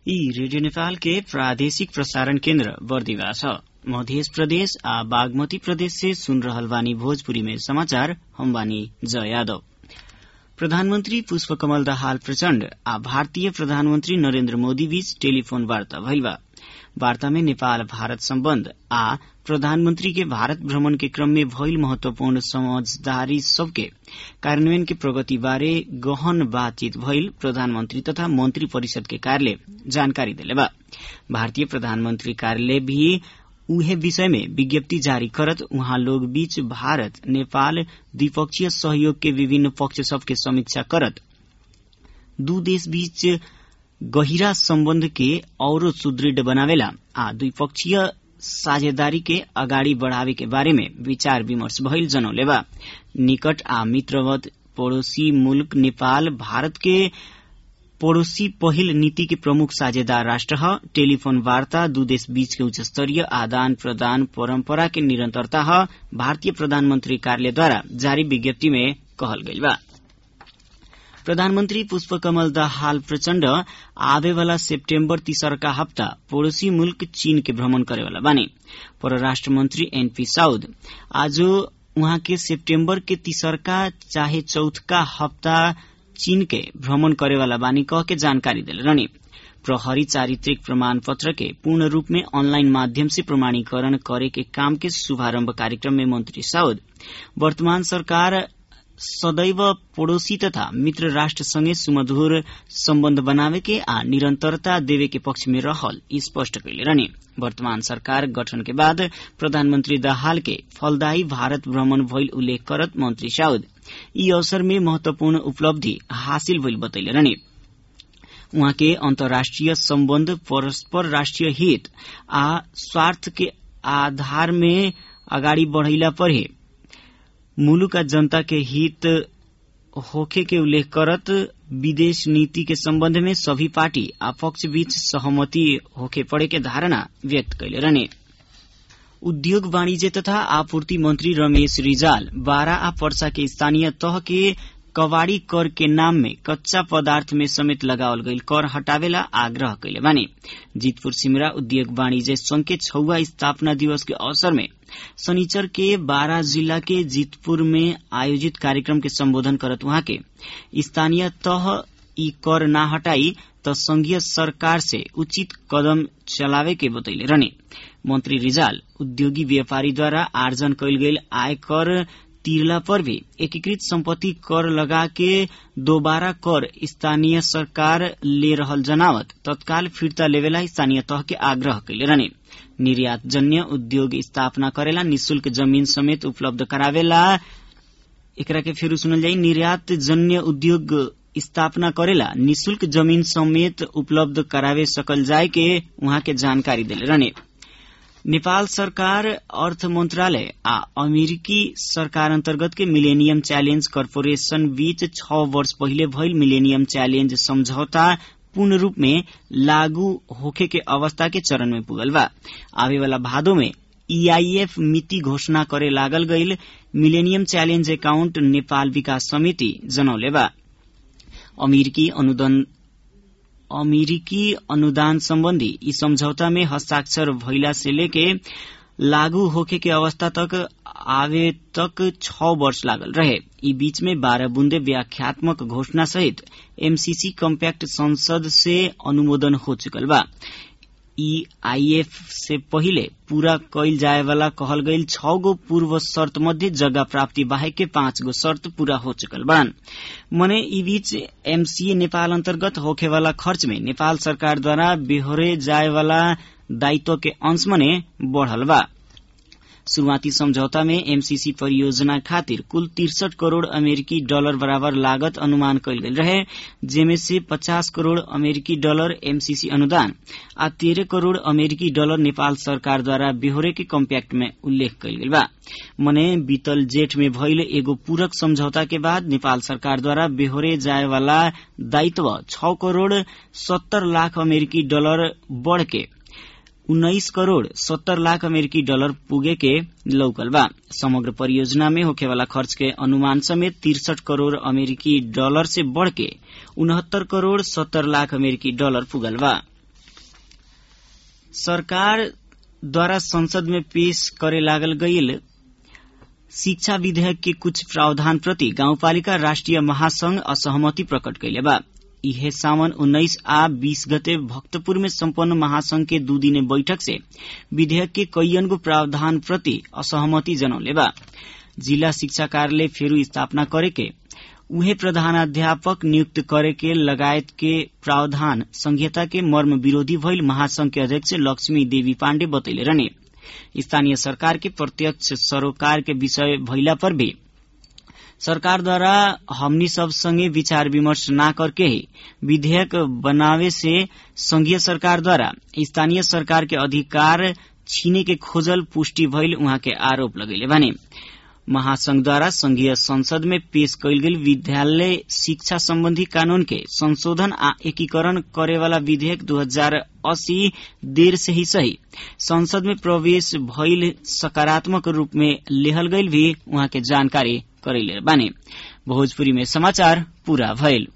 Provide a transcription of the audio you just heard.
ई रेडियो नेपाल के प्रादेशिक प्रसारण केन्द्र बर्दिवा छ मध्य प्रदेश आ बागमती प्रदेश से सुन रहल बानी भोजपुरी में समाचार हम बानी जय यादव प्रधानमन्त्री पुष्पकमल दाहाल प्रचण्ड आ भारतीय प्रधानमन्त्री नरेन्द्र मोदी बीच टेलीफोन वार्ता भइल बा वार्ता में नेपाल भारत सम्बन्ध आ प्रधानमन्त्री के भारत भ्रमण के क्रम में भइल महत्वपूर्ण समझदारी सबके कार्यान्वयन के प्रगति बारे गहन बातचीत भइल प्रधानमन्त्री तथा मन्त्री परिषद के कार्यालय जानकारी देले बा भारतीय प्रधानमन्त्री कार्यालय भी उहे विषय में विज्ञप्ति जारी करत उहाँ लोग बीच भारत नेपाल द्विपक्षीय सहयोग के विभिन्न पक्ष सबके समीक्षा करत दू देश बीच गहिरा सम्बन्ध के औरो सुदृढ़ बनावेला आ द्विपक्षीय साझेदारी के अगाडि बढ़ावे के बारे में विचार विमर्श भइल जनौले बा निकट आ मित्रवत पड़ोसी मुल्क नेपाल भारत के पड़ोसी पहिल नीति के प्रमुख साझेदार राष्ट्र ह टेलीफोन वार्ता दू देश बीच के उच्च स्तरीय आदान प्रदान परम्परा के निरन्तरता ह भारतीय प्रधानमन्त्री कार्यालयद्वारा जारी विज्ञप्ति में कहल गइल बा प्रधानमन्त्री पुष्पकमल दाहाल प्रचण्ड आवेवाला सेप्टेम्बर तीसरका हप्ता पड़ोसी मुल्क चीन के भ्रमण करेवाला बानी परराष्ट्र मन्त्री एनपी साउद आज उहाँ के सेप्टेम्बर के तीसरका चाहे चौथका हप्ता चीन के भ्रमण करेवाला बानी कह के जानकारी देले रहनी प्रहरी चारित्रिक प्रमाण पत्र के पूर्ण रूप में ऑनलाइन माध्यम से प्रमाणीकरण करे के काम के शुभारंभ कार्यक्रम में मंत्री साउद वर्तमान सरकार सदैव पड़ोसी तथा मित्र राष्ट्र सँगै सुमधुर सम्बन्ध बनावे के आ निरन्तरता देवे के पक्ष में रहल स्पष्ट कैले रहने वर्तमान सरकार गठन के बाद प्रधानमन्त्री दाहाल के फलदायी भारत भ्रमण भइल उल्लेख करत मंत्री साउद यी अवसर में महत्वपूर्ण उपलब्धि हासिल भइल बतैले रहने उहाँ के अन्तर्राष्ट्रिय सम्बन्ध परस्पर राष्ट्रिय हित आ स्वार्थ के आधार में अगाडि बढ़ैला पर ही मुलुक जनता के हित होखे के उल्लेख करत विदेश नीति के सम्बन्ध में सभी पार्टी आ पक्ष बीच सहमति होखे पड़े के धारणा व्यक्त कैले रहने उद्योग वाणिज्य तथा आपूर्ति मंत्री रमेश रिजाल बारा आ पर्सा के स्थानीय तह के कवाड़ी कर के नाम में कच्चा पदार्थ में समेत लगावल गईल कर हटावेला आग्रह कैले बानी जीतपुर सिमरा उद्योग वाणिज्य संघ के छौवा स्थापना दिवस के अवसर में शनिचर के बारा जिला के जीतपुर में आयोजित कार्यक्रम के संबोधन करत वहां के स्थानीय तह ई कर ना हटाई त संघीय सरकार से उचित कदम चलावे के बतैले रहने मंत्री रिजाल उद्योगी व्यापारीद्वारा आर्जन कैल गेल आय कर तिरला पर भी एकीकृत संपत्ति कर लगा के दोबारा कर स्थानीय सरकार ले रहल जनावत तत्काल फिर्ता लेवेला स्थानीय तह के आग्रह कैले रहने निर्यात जन्य उद्योग स्थापना करेला निशुल्क जमीन समेत उपलब्ध करावेला एकरा के फिर सुनल जाई निर्यात जन्य उद्योग स्थापना करेला निशुल्क जमीन समेत उपलब्ध करावे सकल जाय के उहाँ के जानकारी दिले रहने नेपाल सरकार अर्थ मन्त्रालय आ अमेरिकी सरकार अन्तर्गत के मिलेनियम च्यालेन्ज कर्पोरेशन बीच छ वर्ष पहिले भइल मिलेनियम च्यालेन्ज सम्झौता पूर्ण रूप में लागू होखे के अवस्था के चरण में पुगल बा आवे वाला भादो में ईआईएफ मिति घोषणा करे लागल गईल millennium challenge account Nepal Vikas Samiti जनौले बा अमेरिकी अनुदान अमेरिकी अनुदान सम्बन्धी यी सम्झौता में हस्ताक्षर भइला से लेके लागू होखे के अवस्था तक आवे तक छ वर्ष लागल रहे यी बीच में बारह बुन्दे व्याख्यात्मक घोषणा सहित एमसीसी कम्पैक्ट संसद से अनुमोदन हो चुकल बा ईआईएफ से पहिले पूरा कैल जाए वाला कहल गईल छ गो पूर्व शर्त मध्ये जगह प्राप्ति बाहेक के पाँच गो शर्त पूरा हो चुकल बान मने ई बीच एमसीए नेपाल अन्तर्गत होखे वाला खर्च में नेपाल सरकारद्वारा बेहोरे जाए वाला दायित्व के अंश मने बढ़ल बा शुरूआती समझौता में एमसीसी परियोजना खातिर कुल तिरसठ करोड़ अमेरिकी डॉलर बराबर लागत अनुमान कयल गेल रहे जेमे से पचास करोड़ अमेरिकी डॉलर एमसीसी अनुदान आ तेरह करोड़ अमेरिकी डॉलर नेपाल सरकार द्वारा बेहोरे के कम्पैक्ट में उल्लेख कयल गेल बा मने बीतल जेठ में भइल एगो पूरक समझौता के बाद नेपाल सरकार द्वारा बेहोरे जाए वाला दायित्व छ करोड़ सत्तर लाख अमेरिकी डॉलर बढ़ के उन्नाइस करोड़ सत्तर लाख अमेरिकी डॉलर पुगे के लौकल बा समग्र परियोजना में होखे वाला खर्च के अनुमान समेत तिरसठ करोड़ अमेरिकी डॉलर से बढ़ के उनहत्तर करोड़ सत्तर लाख अमेरिकी डॉलर पुगल बा सरकार द्वारा संसद में पेश करे लागल गईल शिक्षा विधेयक के कुछ प्रावधान प्रति गाउँपालिका राष्ट्रिय महासंघ असहमति प्रकट कैले बा इहे सावन उन्नाइस आ बीस गते भक्तपुर में सम्पन्न महासंघ के दू दिने बैठक से विधेयक के कैयनगो प्रावधान प्रति असहमति जनौले बा जिला शिक्षा कार्यालय फेरू स्थापना करे के उहे प्रधानाध्यापक नियुक्त करे के लगायत के प्रावधान संहिता के मर्म विरोधी भइल महासंघ के अध्यक्ष लक्ष्मी देवी पाण्डे बतैले रहने स्थानीय सरकार के प्रत्यक्ष सरोकार के विषय भइला पर भी सरकार द्वारा हमनी सब संगे विचार विमर्श न करके ही विधेयक बनावे से संघीय सरकार द्वारा स्थानीय सरकार के अधिकार छीने के खोजल पुष्टि भइल उहाँ के आरोप लगेले भने महासंघ द्वारा संघीय संसद में पेश कयल गेल विद्यालय शिक्षा सम्बन्धी कानून के संशोधन आ एकीकरण करेवाला विधेयक दू हजार अस्सी देर से ही सही संसद में प्रवेश भइल सकारात्मक रूप में लेहल गईल भी उहाँ के जानकारी करैले बाने भोजपुरी में समाचार पूरा भइल